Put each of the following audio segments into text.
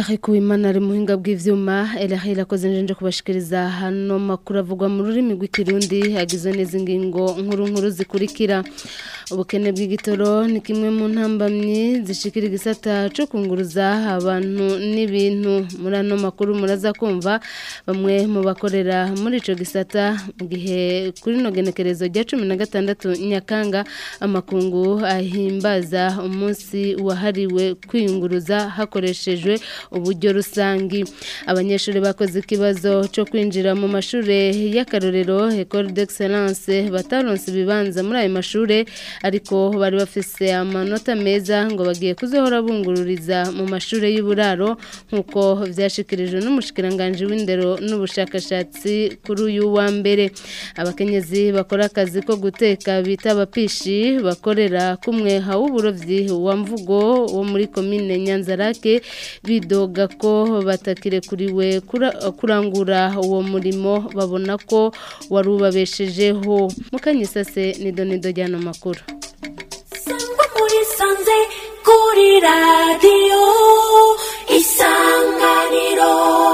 Eric Uwimana ari muhinga bw'ivyuma Elahi irakoze nje kubashikiriza hano makuru avugwa mu rurimi rw'ikirundi agizwe n'izi ngingo nkuru nkuru zikurikira ubukene bw'igitoro ni kimwe mu ntambamyi zishikira igisata cyo kunguruza abantu n'ibintu muri ano makuru muraza kumva bamwe mu bakorera muri ico gisata mu gihe kuri no genekerezo rya 16 Nyakanga amakungu ahimbaza umunsi wahariwe kwiyunguruza hakoreshejwe uburyo rusangi abanyeshuri bakoze ikibazo cyo kwinjira mu mashure y'akarorero École d'Excellence bataronse ibibanza muri ayo mashure ariko bari bafise amanota meza ngo bagiye kuzohora bungururiza mu mashure y'uburaro nkuko vyashikirijwe n'umushikiranganje w'indero n'ubushakashatsi kuri uyu wa mbere abakenyezi bakora akazi ko guteka bita abapishi bakorera kumwe hawuburovyi wa mvugo wo muri commune Nyanzarake bidoga ko batakirekuriwe kurangura uwo murimo babona ko wari ubabeshejeho mukanyisase nido nido ryano makuru sangwa muri sanze kuri radiyo isanganiro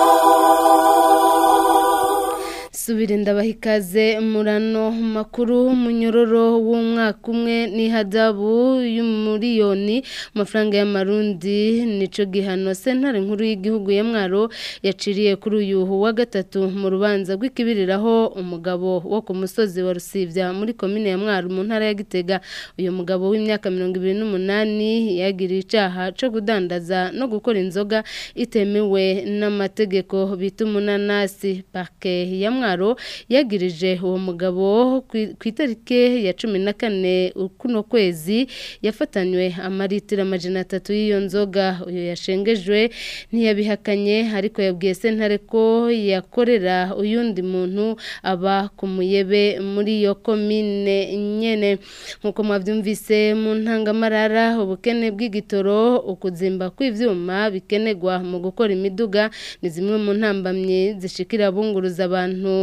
subira ndabaha ikaze murano makuru munyororo w'umwaka umwe n'ihadabu y'umuriyoni amafaranga y'amarundi nico gihano sentare nkuru y'igihugu ya mwaro yaciriye kuri uyu wa gatatu mu rubanza rw'ikibiriraho umugabo wo ku musozi wa rusivya muri komine ya mwaro mu ntara ya gitega uyu mugabo w'imyaka mirongo ibiri n'umunani yagiriye icaha co kudandaza no gukora inzoga itemewe n'amategeko bita umunanasi parke ya mwaro yagirije uwo mugabo ku itariki ya cumi na kane kuno kwezi yafatanywe amaritiro amajana atatu y'iyo nzoga uyu yashengejwe ntiyabihakanye ariko yabwiye sentare ko yakorera uyundi muntu aba ku muyebe muri iyo komine nyene nk'uko mwabyumvise mu ntangamarara ubukene bw'igitoro ukuzimba kw'ivyuma bikenerwa mu gukora imiduga ni zimwe mu ntambamyi zishikira bunguruza abantu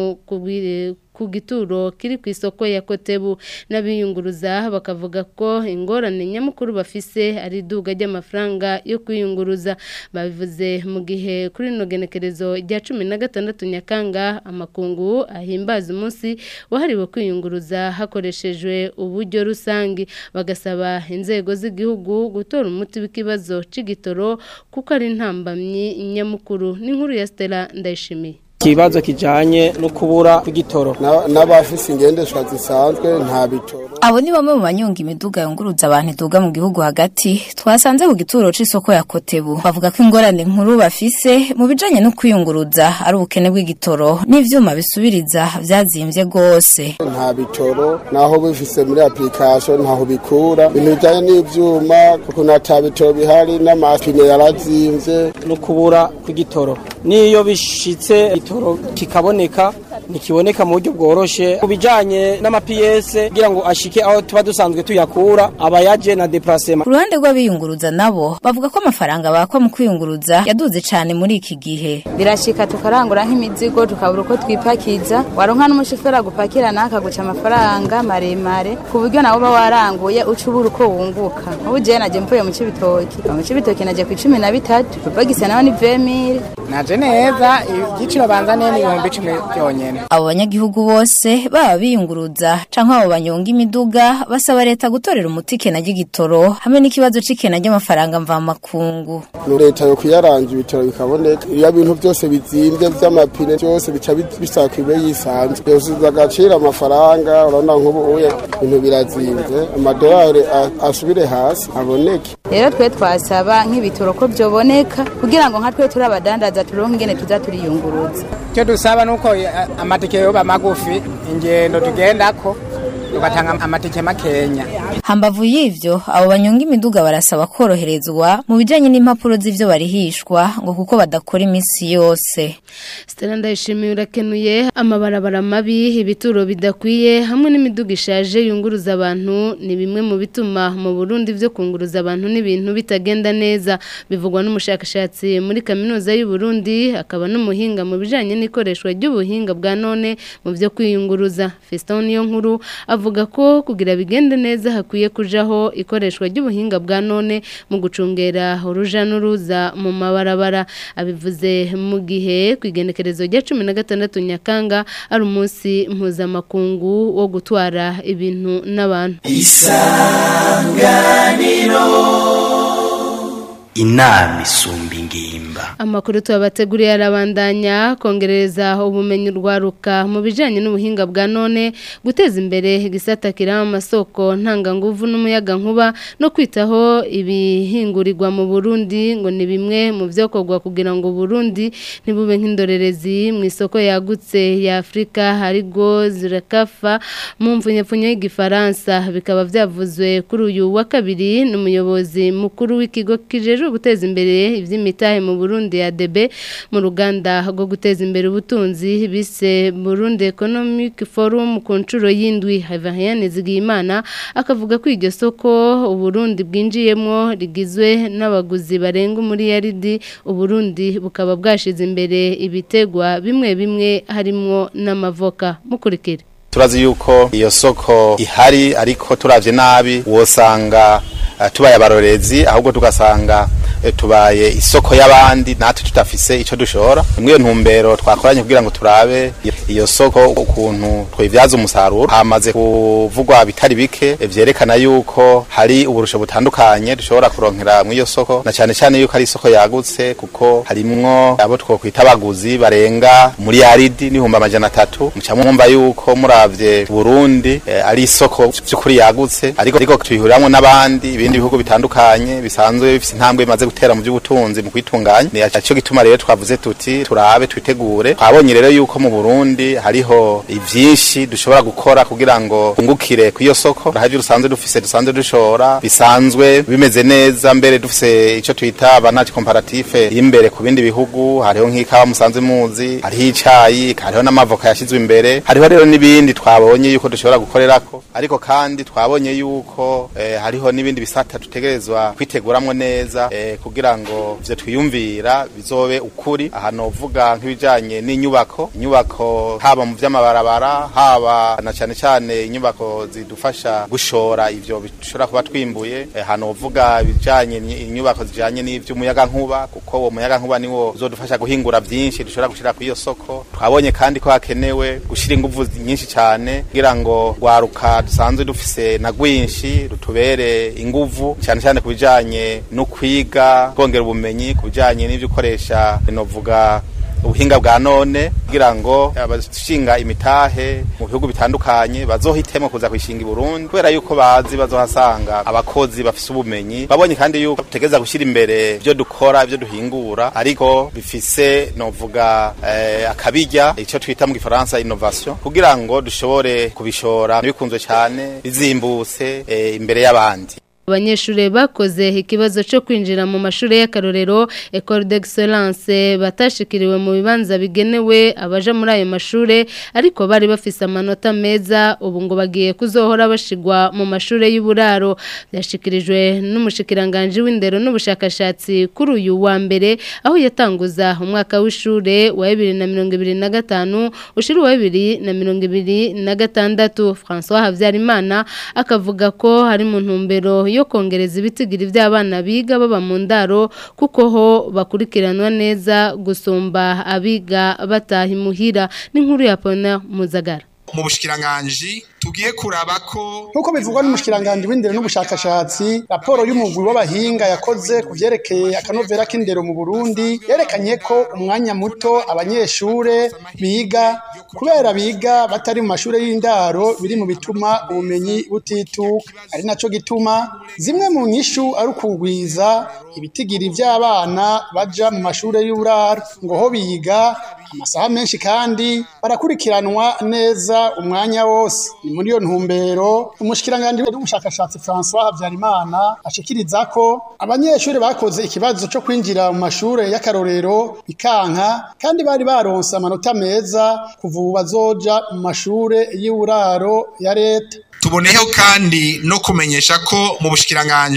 ku gituro kiri ku isoko ya kotebu n'abiyunguruza bakavuga ko ingorane nyamukuru bafise ari iduga ry'amafaranga yo kwiyunguruza babivuze mu gihe kuri ino genekerezo rya cumi na gatandatu nyakanga amakungu ahimbaza umunsi wahariwe kwiyunguruza hakoreshejwe uburyo rusange bagasaba inzego z'igihugu gutora umuti w'ikibazo c'igitoro kuko ari intambamyi nyamukuru n'inkuru ya Stella Ndayishimiye ikibazo kijanye no kubura kw'igitoro n'abafise ingendeshwa zisanzwe nta bitoro abo ni bamwe mu banyonga imiduga yunguruza abantu iduga mu gihugu hagati twasanze ku gituro c'isoko ya kotebu bavuga ko ingorane nkuru bafise mu bijanye no kwiyunguruza ari ubukene bw'igitoro n'ivyuma bisubiriza vyazimvye gose nta bitoro naho bifise muri application ntaho bikura ibintu bijanye n'ivyuma kuko nta bitoro bihari n'amapine yarazimvye no kubura kw'igitoro niyo bishitse igitoro kikaboneka ntikiboneka mu buryo bworoshe ku bijanye n'amapiyese kugira ngo ashike aho tuba dusanzwe tuyakura aba yaje na deplacement ku ruhande rw'abiyunguruza nabo bavuga ko amafaranga bakwa mu kwiyunguruza yaduze cane muri iki gihe birashika tukarangura nk'imizigo tukabura uko twipakiza waronka n'umushoferi agupakira nawe akaguca amafaranga maremare ku buryo nawe uba waranguye uca ubura uko wunguka ubu jewe naje mvuye mu cibitoki mu cibitoki naje ku icumi na bitatu bapagisa nawe ni vemire naje neza igiciro banzaniye ni ibihumbi icumi byonyene abo banyagihugu bose baba biyunguruza canke abo banyonga imiduga basaba leta gutorera umuti ikena ry'igitoro hamwe n'ikibazo c'ikena ry'amafaranga mvamakungu leta yo kuyaranga ibitoro bikaboneka iyo bintu byose bizimvye vy'amapine byose bica bisaba kwibe yisanzwe yosubiza agaciro amafaranga urabona nk'ubu uye ibintu birazimvye amadolari asubire hasi aboneke rero twe twasaba nk'ibitoro ko vyoboneka kugira ngo nka twe turi abadandaza turonke ingene tuza turiyunguruza icyo dusaba ni uko amatike yoba magufi ingendo tugendako tugatanga amatike makenya hambavu y'ivyo abo banyonga imiduga barasaba koroherezwa mu bijanye n'impapuro z'ivyo barihishwa ngo kuko badakora iminsi yose Stella ndayishimiye urakenuye amabarabara mabi ibituro bidakwiye hamwe n'imiduga ishaje yunguruza abantu ni bimwe mu bituma mu Burundi vyo kunguruza abantu n'ibintu bitagenda neza bivugwa n'umushakashatsi muri kaminuza y'u Burundi akaba n'umuhinga mu bijanye n'ikoreshwa ry'ubuhinga bwa none mu vyo kwiyunguruza Feston niyo nkuru avuga ko kugira bigende neza hakwiye kujaho ikoreshwa ry'ubuhinga bwa none mu gucungera uruja n'uruza mu mabarabara abivuze mu gihe ku igenekerezo rya cumi na gatandatu nyakanga ari umunsi mpuzamakungu wo gutwara ibintu n'abantu inama isumba ingimba Amakuru tubabateguriye arabandanya kongereza ubumenyi urwaruka mu bijanye n'ubuhinga bwa none guteza imbere igisata kirama amasoko ntanganguvu n'umuyaga nkuba no kwitaho ibihingurirwa mu Burundi ngo ni bimwe mu vyokorwa kugira ngo Burundi ntibube nk'indorerezi mu isoko yagutse ya Afrika harigo zirakafa mu mvunyepfunyo y'igifaransa bikaba vyavuzwe kuri uyu wa kabiri n'umuyobozi mukuru w'ikigo kijejwe guteza imbere ivy'imitahe mu Burundi ya DB mu ruganda rwo guteza imbere ubutunzi bise Burundi Economic Forum ku nshuro y'indwi Havariane Zigiyimana akavuga ko iryo soko Uburundi bwinjiyemo rigizwe n'abaguzi barenga muri yaridi Uburundi bukaba bwashize imbere ibitegwa bimwe bimwe harimwo n'amavoka mukurikire turazi yuko iyo soko ihari ariko turavye nabi wosanga uh, tubaye abarorezi ahubwo tugasanga eh, tubaye isoko y'abandi natwe tutafise ico dushora muri iyo ntumbero twakoranye kugira ngo turabe iyo soko ukuntu twivyaza umusaruro hamaze kuvugwa bitari bike eh, vyerekana yuko hari uburusho butandukanye dushobora kuronkera muri iyo soko na cane cane yuko ari isoko yagutse kuko harimwo abo twokwita abaguzi barenga muri yaridi n'ibihumbi amajana atatu muca mwumva yuko muravye Burundi eh, ari isoko vy'ukuri yagutse ariko ariko tuyihuriramwo n'abandi ibindi bihugu bitandukanye bisanzwe bifise intambwe bimaze gutera mu by'ubutunzi mu kwitunganya ni cyo gituma rero twavuze tuti turabe twitegure twabonye rero yuko mu Burundi hariho ivyinshi dushobora gukora kugira ngo tungukire ku iyo soko hari rusanzwe dufise dusanzwe dushora bisanzwe bimeze neza mbere dufise ico twita avantage comparative imbere ku bindi bihugu hariho nk'ikawa musanzwe muzi hariho icayi hariho n'amavoka yashizwe imbere hariho rero n'ibindi twabonye yuko dushobora gukorerako ariko kandi twabonye yuko eh, hariho n'ibindi bisata dutegerezwa kwiteguramwo neza eh, kugira ngo ivyo twiyumvira bizobe ukuri aha novuga nk'ibijanye n'inyubako inyubako haba mu vy'amabarabara haba na cane cane inyubako zidufasha gushora ivyo bishobora kuba twimbuye eh, hanovuga ibijanye ni- inyubako zijanye n'ivy'umuyaga nkuba kuko uwo muyaga nkuba niwo uzodufasha guhingura vyinshi dushobora gushira ku iyo soko twabonye kandi ko hakenewe gushira inguvu nyinshi cane kugira ngo rwaruka dusanzwe dufise na rwinshi rutubere inguvu cyane cyane ku bijanye no kwiga kongera ubumenyi ku bijanye n'ivyo ukoresha novuga ubuhinga bwa none kugira ngo abashinga imitahe mu bihugu bitandukanye bazohitemo kuza kwishinga i Burundi kubera yuko bazi bazohasanga abakozi bafise ubumenyi babonye kandi yuko tutegeza gushyira imbere ibyo dukora ibyo duhingura ariko bifise novuga eh, akabijya icyo twita mu gifaransa innovation kugira ngo dushobore kubishora bikunzwe cyane bizimbutse eh, imbere y'abandi Abanyeshure bakoze ikibazo cyo kwinjira mu mashuri y'akarorero Ecole d'Excellence batashikiriwe mu bibanza bigenewe abaja muri ayo mashure ariko bari bafise amanota meza ubu ngo bagiye kuzohora bashigwa mu mashure y'uburaro byashikirijwe n'umushikiranganje w'indero n'ubushakashatsi kuri uyu wa mbere aho yatanguza umwaka w'ishure wa 2025 ushira wa 2026 François Havyarimana akavuga ko hari mu ntumbero yo kongereza ibitigiri by'abana biga baba mu ndaro kuko ho bakurikiranwa neza gusumba abiga bataha imuhira n'inkuru ya Pona Muzagara mu bushikiranganji tugiye kuraba ko nk'uko bivugwa n'umushikiranganji w'indero n'ubushakashatsi raporo y'umugwi w'abahinga yakoze ku vyerekeye akanovera k'indero mu burundi yerekanye ko umwanya muto abanyeshure biga kubera biga batari mu mashure y'indaro biri mu bituma ubumenyi butituka ari naco gituma zimwe mu nyishu ari ukugwiza ibitigiri vy'abana baja mu mashure y'uburaro ngo ho biga amasaha menshi kandi barakurikiranwa neza umwanya wose ni muri iyo ntumbero umushikiranganji w'ubushakashatsi François Habyarimana ashikiriza ko abanyeshuri bakoze ikibazo cyo kwinjira mu mashure y'akarorero bikanka kandi bari baronse amanota meza kuva ubu bazoja mu mashure y'uburaro ya leta tuboneyeho kandi no kumenyesha ko mu bushikiranganji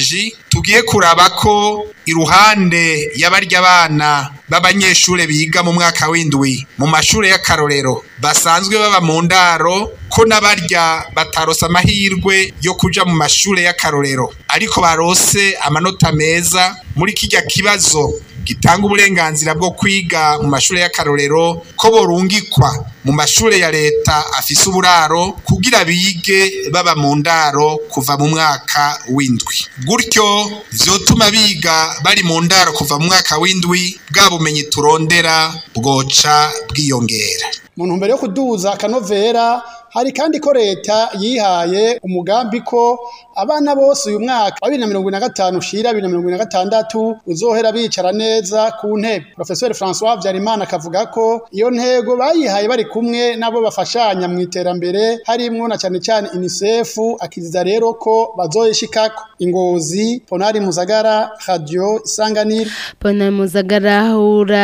tugiye kuraba ko iruhande y'abarya abana b'abanyeshure biga mu mwaka w'indwi mu mashure y'akarorero basanzwe baba mu ndaro ko n'abarya batarose amahirwe yo kuja mu mashure y'akarorero ariko barose amanota meza muri kirya kibazo gitanga uburenganzira bwo kwiga mu mashure y'akarorero ko borungikwa mu mashure ya leta afise uburaro kugira bige baba mu ndaro kuva mu mwaka w'indwi gutyo vyotuma biga bari mu ndaro kuva mu mwaka w'indwi bwa bumenyi turondera bwoca bwiyongera mu ntumbero yo kuduza akanovera hari kandi ko leta yihaye umugambi ko abana bose uyu mwaka wa bibiri na mirongo ine na gatanu ushira bibiri na mirongo ine na gatandatu uzohera bicara neza ku ntebe profesor francois habyarimana akavuga ko iyo ntego bayihaye bari kumwe nabo bafashanya mu iterambere harimwo na cyane cyane unicef akiziza rero ko bazoyishikako ingozi ponari muzagara radio isanganiro Pana Muzagara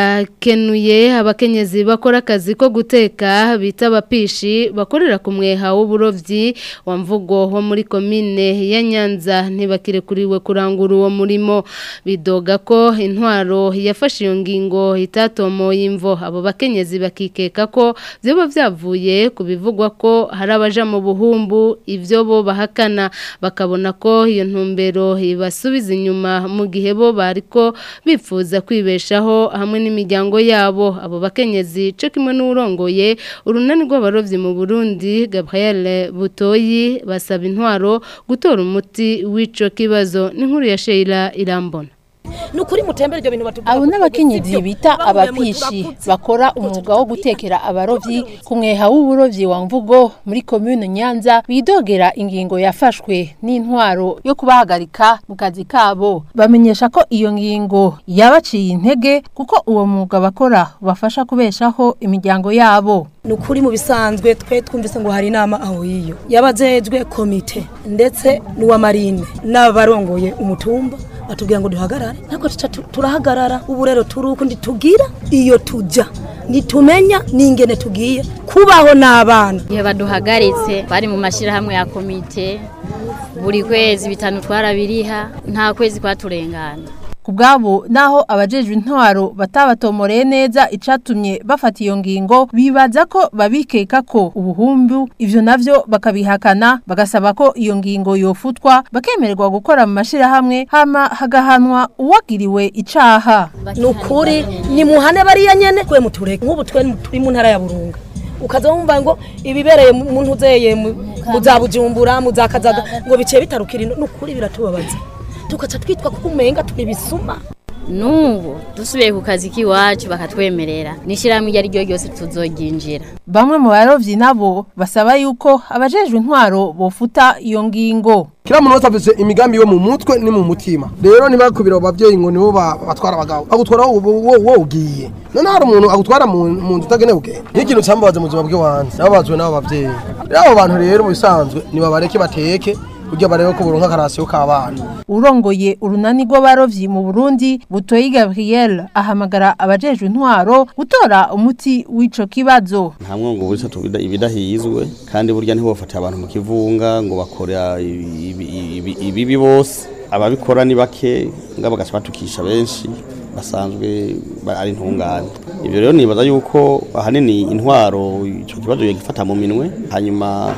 urakenuye abakenyezi bakora akazi ko guteka bita abapishi bakorera ku mweha w'uburovyi wa mvugo wo muri komine ya Nyanza ntibakirekuriwe kurangura uwo murimo bidoga ko intwaro yafashe iyo ngingo itatomoye imvo abo bakenyezi bakikeka ko vyoba vyavuye ku bivugwa ko hari abaja mu buhumbu ivyo bo bahakana bakabona ko iyo ntumbero ibasubiza inyuma mu gihe bo bariko bifuza kwibeshaho hamwe n'imiryango yabo abo bakenyezi cyo kimwe n'urongoye urunani rw'abarovyi mu Burundi Gabriel Butoyi basaba intwaro gutora umuti w'ico kibazo n'inkuru ya Sheila Irambona nukuri mutembere ibyo bintu batubwira abo n'abakenyezi bita abapishi bakora umwuga wo gutekera abarovyi ku mweha w'uburovyi wa mvugo muri komune Nyanza bidogera ingingo yafashwe n'intwaro yo kubahagarika mu kazi kabo bamenyesha ko iyo ngingo yabaciye intege kuko uwo mwuga bakora bafasha kubeshaho imiryango yabo nukuri mu bisanzwe twe twumvise ngo hari inama aho yiyo yabajejwe komite ndetse n'uwa marine n'abarongoye umutumba batubwira ngo duhagarare ntabwo tuca tu- turahagarara ubu rero turi ukundi tugira iyo tujya nitumenya n'ingene tugiye kubaho n'abana igihe baduhagaritse bari mu mashyirahamwe ya komite buri kwezi bitanu twarabiriha nta kwezi kwaturengana ku bwabo naho abajejwe intwaro batabatomoreye neza icatumye bafata iyo ngingo bibaza ko babikeka ko ubuhumbu ivyo navyo bakabihakana bagasaba ko iyo ngingo yofutwa bakemererwa gukora mu mashirahamwe hama hagahanwa uwagiriwe icaha nukuri nimuhane bariya nyene kwe mutureke nk'ubu twe turi mu ntara ya burunga ukaza wumva ngo ibibereye mu mu ntuzeye mu mu za bujumbura mu za kazaga ngo biciye bitarukira ino nukuri biratubabaza tugaca twitwa kuko umenga turi bisuma n'ubu dusubiye ku kazi k'iwacu bakatwemerera n'ishyirahamwe iryo ari ryo ryose tuzoryinjira bamwe mu barovyi nabo basaba yuko abajejwe intwaro bofuta iyo ngingo kila muntu wese afise imigambi yo mu mutwe ni mu mutima rero ntibakubira abo bavyeyi ngo nibo ba- batwara abagabo agutwara wowe ugiye none hari umuntu agutwara mu mu nzu utagenewe ugenda niyo ikintu cyambabaza mu buzima bw'iwanjye nababazwe n'abo bavyeyi rero abo bantu rero mu bisanzwe nibabareke bateke kugira barebe ko buronka akarasiyo k'abana urongoye urunani rw'abarovyi mu Burundi Butoyi Gabriel ahamagara abajejwe intwaro gutora umuti w'ico kibazo nta mwongo burisa tubida ibidahizwe kandi burya ntibofatira abantu mu kivunga ngo bakora ibi- ibi- ibi- ibibi bose ababikora ni bake nga bagaca batukisha benshi basanzwe ba- ari intungane ibyo rero nibaza yuko ahanini intwaro ico kibazo yagifata mu minwe hanyuma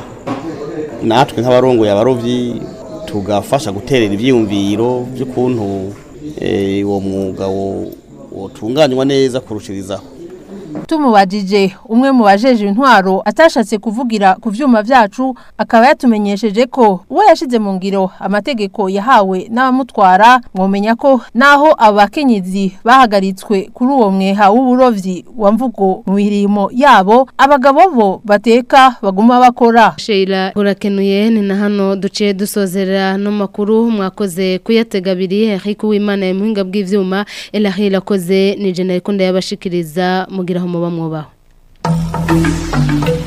natwe nk'abarongoye abarovyi tugafasha guterera ivyiyumviro by'ukuntu eh, uwo mwuga wo- wotunganywa neza kurushirizaho tumubajije umwe mu bajeje intwaro atashatse kuvugira ku vyuma vyacu akaba yatumenyesheje ko uwo yashize mu ngiro amategeko yahawe n'abamutwara mwomenya ko naho abakenyezi bahagaritswe kuri uwo mweha w'uburovyi wa mvugo mu mirimo yabo abagabo bo bateka baguma bakora Sheila urakenuye ni na hano duciye dusozera no makuru mwakoze kuyatega abiri Eric Uwimana yamuhinga bw'ivyuma Elahila akoze ni Jenna Ikunda yabashikiriza mugiraho muba mwubaho